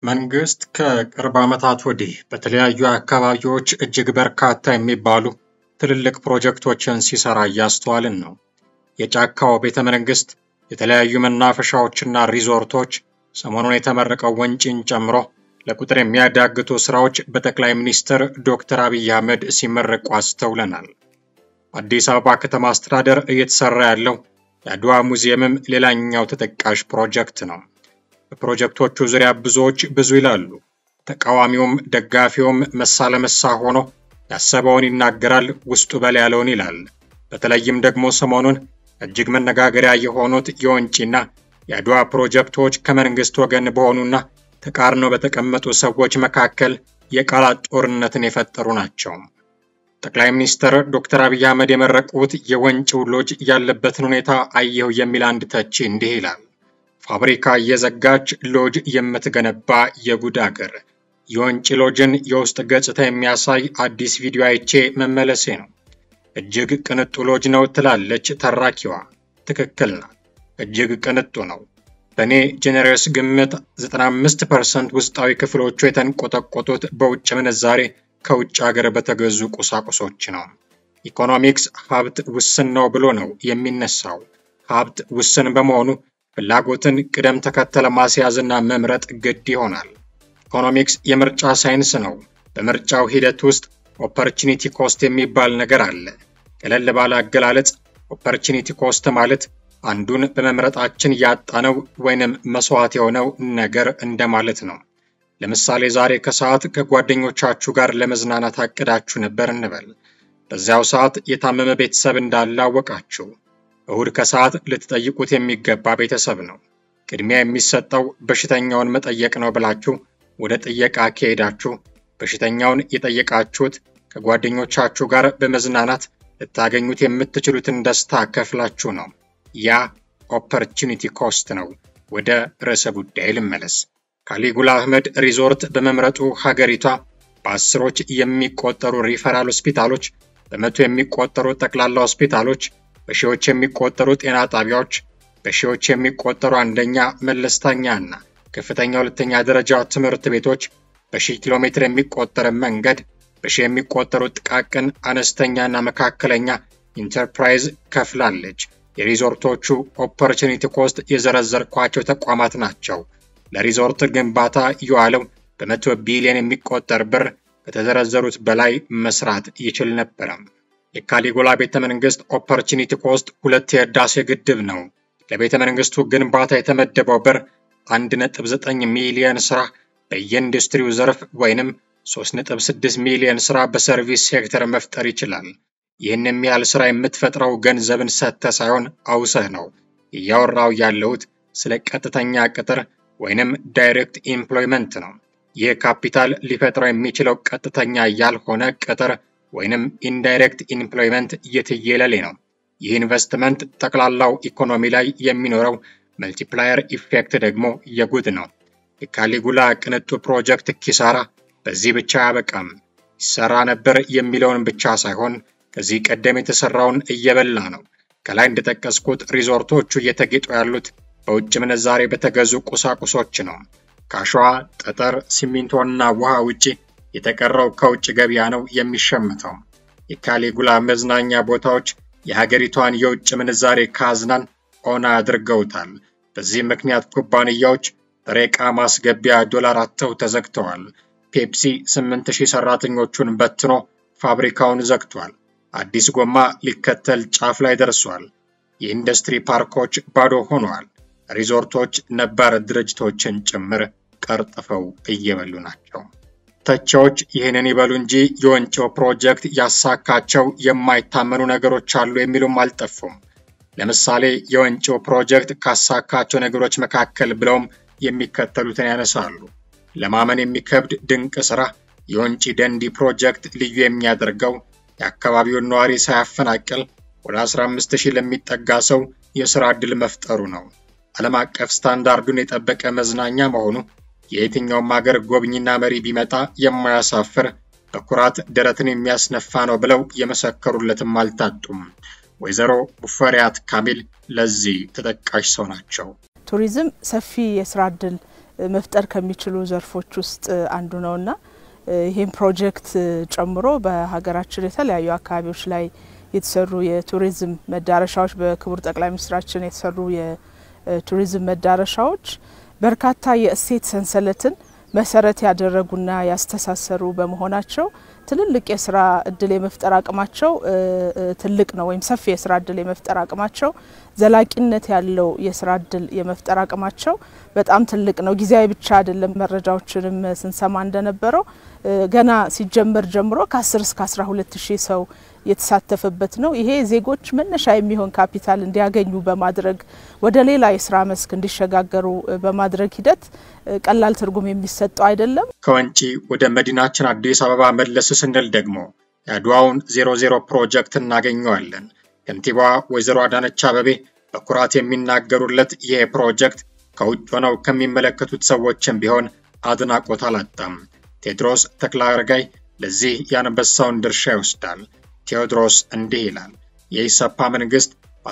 መንግስት ከቅርብ ዓመታት ወዲህ በተለያዩ አካባቢዎች እጅግ በርካታ የሚባሉ ትልልቅ ፕሮጀክቶችን ሲሰራ እያስተዋልን ነው። የጫካው ቤተ መንግስት፣ የተለያዩ መናፈሻዎችና ሪዞርቶች፣ ሰሞኑን የተመረቀው ወንጪን ጨምሮ ለቁጥር የሚያዳግቱ ስራዎች በጠቅላይ ሚኒስትር ዶክተር አብይ አህመድ ሲመረቁ አስተውለናል። በአዲስ አበባ ከተማ አስተዳደር እየተሰራ ያለው የአድዋ ሙዚየምም ሌላኛው ተጠቃሽ ፕሮጀክት ነው። በፕሮጀክቶቹ ዙሪያ ብዙዎች ብዙ ይላሉ። ተቃዋሚውም ደጋፊውም መሳ ለመሳ ሆኖ ያሰበውን ይናገራል፣ ውስጡ በል ያለውን ይላል። በተለይም ደግሞ ሰሞኑን እጅግ መነጋገሪያ የሆኑት የወንጪና የአድዋ ፕሮጀክቶች ከመንግስት ወገን በሆኑና ተቃርነው በተቀመጡ ሰዎች መካከል የቃላት ጦርነትን የፈጠሩ ናቸው። ጠቅላይ ሚኒስትር ዶክተር አብይ አህመድ የመረቁት የወንጪው ሎጅ ያለበትን ሁኔታ አየሁ የሚል አንድ ተቺ እንዲህ ይላል። ፋብሪካ እየዘጋች ሎጅ የምትገነባ የጉድ አገር። የወንጪ ሎጅን የውስጥ ገጽታ የሚያሳይ አዲስ ቪዲዮ አይቼ መመለሴ ነው። እጅግ ቅንጡ ሎጅ ነው ትላለች ተራኪዋ። ትክክል ናት። እጅግ ቅንጡ ነው። በእኔ ጄኔሬስ ግምት 95% ውስጣዊ ክፍሎቹ የተንቆጠቆጡት በውጭ ምንዛሬ ከውጭ ሀገር በተገዙ ቁሳቁሶች ነው። ኢኮኖሚክስ ሀብት ውስን ነው ብሎ ነው የሚነሳው። ሀብት ውስን በመሆኑ ፍላጎትን ቅደም ተከተል ማስያዝና መምረጥ ግድ ይሆናል። ኢኮኖሚክስ የምርጫ ሳይንስ ነው። በምርጫው ሂደት ውስጥ ኦፐርቹኒቲ ኮስት የሚባል ነገር አለ። ቀለል ባለ አገላለጽ ኦፐርቹኒቲ ኮስት ማለት አንዱን በመምረጣችን ያጣነው ወይንም መስዋዕት የሆነው ነገር እንደማለት ነው። ለምሳሌ ዛሬ ከሰዓት ከጓደኞቻችሁ ጋር ለመዝናናት አቅዳችሁ ነበር እንበል። በዚያው ሰዓት የታመመ ቤተሰብ እንዳለ አወቃችሁ። እሁድ ከሰዓት ልትጠይቁት የሚገባ ቤተሰብ ነው። ቅድሚያ የሚሰጠው በሽተኛውን መጠየቅ ነው ብላችሁ ወደ ጥየቃ ከሄዳችሁ በሽተኛውን የጠየቃችሁት ከጓደኞቻችሁ ጋር በመዝናናት ልታገኙት የምትችሉትን ደስታ ከፍላችሁ ነው። ያ ኦፐርቹኒቲ ኮስት ነው። ወደ ርዕሰ ጉዳይ ልመለስ። ካሊጉላ አህመድ ሪዞርት በመምረጡ ሀገሪቷ በአስሮች የሚቆጠሩ ሪፈራል ሆስፒታሎች፣ በመቶ የሚቆጠሩ ጠቅላላ ሆስፒታሎች፣ በሺዎች የሚቆጠሩ ጤና ጣቢያዎች፣ በሺዎች የሚቆጠሩ አንደኛ መለስተኛ እና ከፍተኛ ሁለተኛ ደረጃ ትምህርት ቤቶች፣ በሺህ ኪሎ ሜትር የሚቆጠር መንገድ፣ በሺህ የሚቆጠሩ ጥቃቅን አነስተኛና መካከለኛ ኢንተርፕራይዝ ከፍላለች። የሪዞርቶቹ ኦፖርቹኒቲ ኮስት የዘረዘርኳቸው ተቋማት ናቸው። ለሪዞርት ግንባታ የዋለው በመቶ ቢሊዮን የሚቆጠር ብር ከተዘረዘሩት በላይ መስራት ይችል ነበረ። የካሊጉላ ቤተ መንግስት ኦፖርቹኒቲ ኮስት ሁለት የህዳሴ ግድብ ነው። ለቤተ መንግስቱ ግንባታ የተመደበው ብር 1.9 ሚሊዮን ስራ በየኢንዱስትሪው ዘርፍ ወይንም 3.6 ሚሊዮን ስራ በሰርቪስ ሴክተር መፍጠር ይችላል። ይህን የሚያህል ስራ የምትፈጥረው ገንዘብን ሰጥተህ ሳይሆን አውሰህ ነው። እያወራው ያለሁት ስለ ቀጥተኛ ቅጥር ወይንም ዳይሬክት ኢምፕሎይመንት ነው። ይህ ካፒታል ሊፈጥረው የሚችለው ቀጥተኛ ያልሆነ ቅጥር ወይንም ኢንዳይሬክት ኢምፕሎይመንት የትየለሌ ነው። ይህ ኢንቨስትመንት ጠቅላላው ኢኮኖሚ ላይ የሚኖረው መልቲፕላየር ኢፌክት ደግሞ የጉድ ነው። የካሊጉላ ቅንጡ ፕሮጀክት ኪሳራ በዚህ ብቻ አያበቃም። ይሰራ ነበር የሚለውን ብቻ ሳይሆን ከዚህ ቀደም የተሰራውን እየበላ ነው። ከላይ እንደጠቀስኩት ሪዞርቶቹ እየተጌጡ ያሉት በውጭ ምንዛሬ በተገዙ ቁሳቁሶች ነው። ከአሸዋ፣ ጠጠር፣ ሲሚንቶና ውሃ ውጪ የተቀረው ከውጭ ገበያ ነው የሚሸምተው። የካሊጉላ መዝናኛ ቦታዎች የሀገሪቷን የውጭ ምንዛሬ ካዝናን ኦና አድርገውታል። በዚህ ምክንያት ኩባንያዎች ጥሬ ዕቃ ማስገቢያ ዶላር አጥተው ተዘግተዋል። ፔፕሲ 8000 ሰራተኞቹን በትኖ ፋብሪካውን ዘግቷል። አዲስ ጎማ ሊከተል ጫፍ ላይ ደርሷል። የኢንዱስትሪ ፓርኮች ባዶ ሆነዋል። ሪዞርቶች ነባር ድርጅቶችን ጭምር ቀርጥፈው እየበሉ ናቸው። ተቺዎች ይህንን ይበሉ እንጂ የወንጪው ፕሮጀክት ያሳካቸው የማይታመኑ ነገሮች አሉ የሚሉም አልጠፉም። ለምሳሌ የወንጪው ፕሮጀክት ካሳካቸው ነገሮች መካከል ብለውም የሚከተሉትን ያነሳሉ። ለማመን የሚከብድ ድንቅ ስራ የወንጪ ደንዲ ፕሮጀክት ልዩ የሚያደርገው የአካባቢውን ነዋሪ ሳያፈናቅል ወደ 15 ሺህ ለሚጠጋ ሰው የሥራ ዕድል መፍጠሩ ነው። ዓለም አቀፍ ስታንዳርዱን የጠበቀ መዝናኛ መሆኑ የየትኛውም ሀገር ጎብኝና መሪ ቢመጣ የማያሳፍር በኩራት ደረትን የሚያስነፋ ነው ብለው የመሰከሩለትም አልታጡም። ወይዘሮ ሙፈሪያት ካሚል ለዚህ ተጠቃሽ ሰው ናቸው። ቱሪዝም ሰፊ የስራ እድል መፍጠር ከሚችሉ ዘርፎች ውስጥ አንዱ ነውና ይህም ፕሮጀክት ጨምሮ በሀገራችን የተለያዩ አካባቢዎች ላይ የተሰሩ የቱሪዝም መዳረሻዎች በክቡር ጠቅላይ ሚኒስትራችን የተሰሩ የቱሪዝም መዳረሻዎች በርካታ የእሴት ሰንሰለትን መሰረት ያደረጉና ያስተሳሰሩ በመሆናቸው ትልልቅ የስራ እድል የመፍጠር አቅማቸው ትልቅ ነው፣ ወይም ሰፊ የስራ እድል የመፍጠር አቅማቸው ዘላቂነት ያለው የስራ እድል የመፍጠር አቅማቸው በጣም ትልቅ ነው። ጊዜያዊ ብቻ አይደለም። መረጃዎችንም ስንሰማ እንደነበረው ገና ሲጀመር ጀምሮ ከ10 እስከ 12 ሺህ ሰው የተሳተፈበት ነው። ይሄ ዜጎች መነሻ የሚሆን ካፒታል እንዲያገኙ በማድረግ ወደ ሌላ የስራ መስክ እንዲሸጋገሩ በማድረግ ሂደት ቀላል ትርጉም የሚሰጠው አይደለም። ከወንጪ ወደ መዲናችን አዲስ አበባ መለስ ስንል ደግሞ የአድዋውን ዜሮ ዜሮ ፕሮጀክት እናገኘዋለን። ከንቲባዋ ወይዘሮ አዳነች አበቤ በኩራት የሚናገሩለት ይህ ፕሮጀክት ከውጭ ሆነው ከሚመለከቱት ሰዎችም ቢሆን አድናቆት አላጣም። ቴዎድሮስ ተክለአረጋይ ለዚህ የአንበሳውን ድርሻ ይወስዳል። ቴዎድሮስ እንዲህ ይላል። የኢሰፓ መንግስት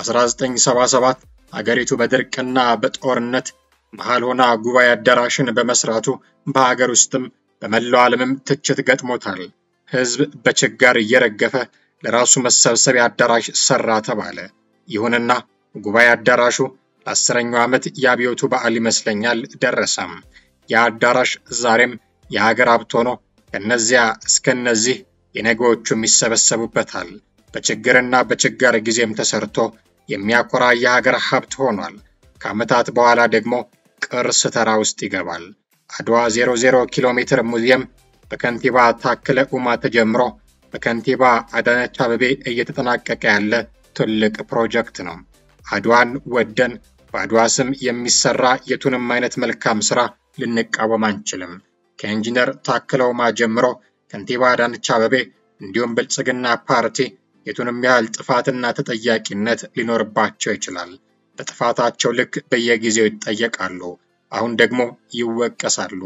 በ1977 አገሪቱ በድርቅና በጦርነት መሃል ሆና ጉባኤ አዳራሽን በመስራቱ በሀገር ውስጥም በመላው ዓለምም ትችት ገጥሞታል። ህዝብ በችጋር እየረገፈ ለራሱ መሰብሰቢያ አዳራሽ ሰራ ተባለ። ይሁንና ጉባኤ አዳራሹ ለአስረኛው ዓመት የአብዮቱ በዓል ይመስለኛል ደረሰም። ያ አዳራሽ ዛሬም የሀገር ሀብት ሆኖ ከነዚያ እስከነዚህ የነገዎቹም ይሰበሰቡበታል። በችግርና በችጋር ጊዜም ተሰርቶ የሚያኮራ የሀገር ሀብት ሆኗል። ከዓመታት በኋላ ደግሞ ቅርስ ተራ ውስጥ ይገባል። አድዋ 00 ኪሎ ሜትር ሙዚየም በከንቲባ ታከለ ኡማ ተጀምሮ በከንቲባ አዳነች አበቤ እየተጠናቀቀ ያለ ትልቅ ፕሮጀክት ነው። አድዋን ወደን በአድዋ ስም የሚሰራ የቱንም አይነት መልካም ስራ ልንቃወም አንችልም። ከኢንጂነር ታከለ ኡማ ጀምሮ ከንቲባ አዳነች አበቤ እንዲሁም ብልጽግና ፓርቲ የቱንም ያህል ጥፋትና ተጠያቂነት ሊኖርባቸው ይችላል። በጥፋታቸው ልክ በየጊዜው ይጠየቃሉ። አሁን ደግሞ ይወቀሳሉ።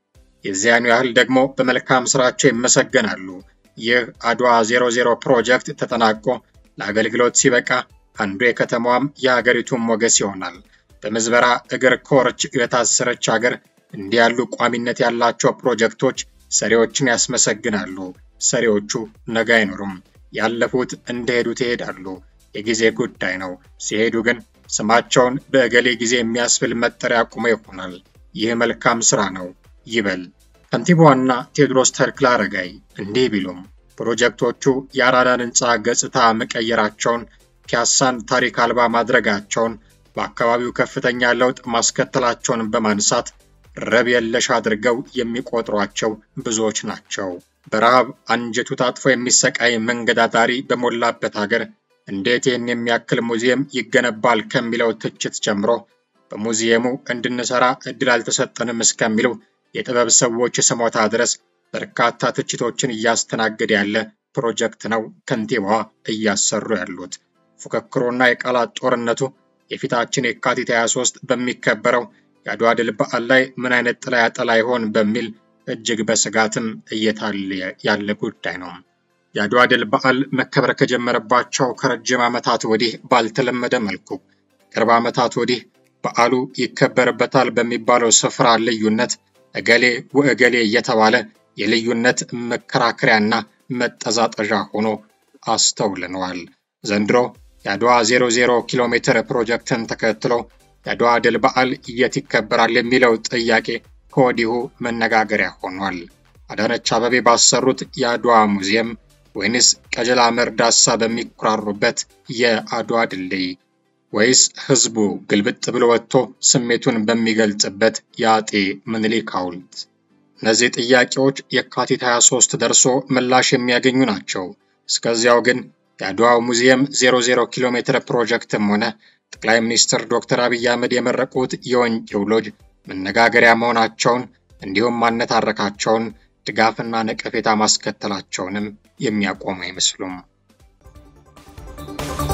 የዚያኑ ያህል ደግሞ በመልካም ስራቸው ይመሰገናሉ። ይህ አድዋ 00 ፕሮጀክት ተጠናቆ ለአገልግሎት ሲበቃ አንዱ የከተማዋም የሀገሪቱም ሞገስ ይሆናል። በምዝበራ እግር ኮርች የታሰረች ሀገር እንዲህ ያሉ ቋሚነት ያላቸው ፕሮጀክቶች ሰሪዎችን ያስመሰግናሉ። ሰሪዎቹ ነገ አይኖሩም። ያለፉት እንደሄዱት ይሄዳሉ። የጊዜ ጉዳይ ነው። ሲሄዱ ግን ስማቸውን በእገሌ ጊዜ የሚያስብል መጠሪያ አቁመው ይሆናል። ይህ መልካም ስራ ነው ይበል። ከንቲባዋና ቴዎድሮስ ተክለአረጋይ እንዲህ ቢሉም ፕሮጀክቶቹ የአራዳን ህንፃ ገጽታ መቀየራቸውን፣ ፒያሳን ታሪክ አልባ ማድረጋቸውን፣ በአካባቢው ከፍተኛ ለውጥ ማስከተላቸውን በማንሳት ረብ የለሽ አድርገው የሚቆጥሯቸው ብዙዎች ናቸው። በረሃብ አንጀቱ ታጥፎ የሚሰቃይ መንገድ አዳሪ በሞላበት ሀገር እንዴት ይህን የሚያክል ሙዚየም ይገነባል ከሚለው ትችት ጀምሮ በሙዚየሙ እንድንሰራ እድል አልተሰጠንም እስከሚሉ የጥበብ ሰዎች ስሞታ ድረስ በርካታ ትችቶችን እያስተናገደ ያለ ፕሮጀክት ነው ከንቲባዋ እያሰሩ ያሉት። ፉክክሩና የቃላት ጦርነቱ የፊታችን የካቲት 23 በሚከበረው የአድዋ ድል በዓል ላይ ምን አይነት ጥላ ያጠላ ይሆን በሚል እጅግ በስጋትም እየታየ ያለ ጉዳይ ነው። የአድዋ ድል በዓል መከበር ከጀመረባቸው ከረጅም ዓመታት ወዲህ ባልተለመደ መልኩ ቅርብ ዓመታት ወዲህ በዓሉ ይከበርበታል በሚባለው ስፍራ ልዩነት እገሌ ወእገሌ እየተባለ የልዩነት መከራከሪያና መጠዛጠዣ ሆኖ አስተውልነዋል። ዘንድሮ የአድዋ 00 ኪሎ ሜትር ፕሮጀክትን ተከትሎ የአድዋ ድል በዓል የት ይከበራል የሚለው ጥያቄ ከወዲሁ መነጋገሪያ ሆኗል። አዳነች አበቤ ባሰሩት የአድዋ ሙዚየም ወይንስ ቀጀላ መርዳሳ በሚኩራሩበት የአድዋ ድልድይ ወይስ ህዝቡ ግልብጥ ብሎ ወጥቶ ስሜቱን በሚገልጽበት የአጤ ምኒልክ ሐውልት? እነዚህ ጥያቄዎች የካቲት 23 ደርሶ ምላሽ የሚያገኙ ናቸው። እስከዚያው ግን የአድዋው ሙዚየም 00 ኪሎ ሜትር ፕሮጀክትም ሆነ ጠቅላይ ሚኒስትር ዶክተር አብይ አህመድ የመረቁት የወንጪው ሎጅ መነጋገሪያ መሆናቸውን እንዲሁም ማነታረካቸውን ድጋፍና ነቀፌታ ማስከተላቸውንም የሚያቆሙ አይመስሉም።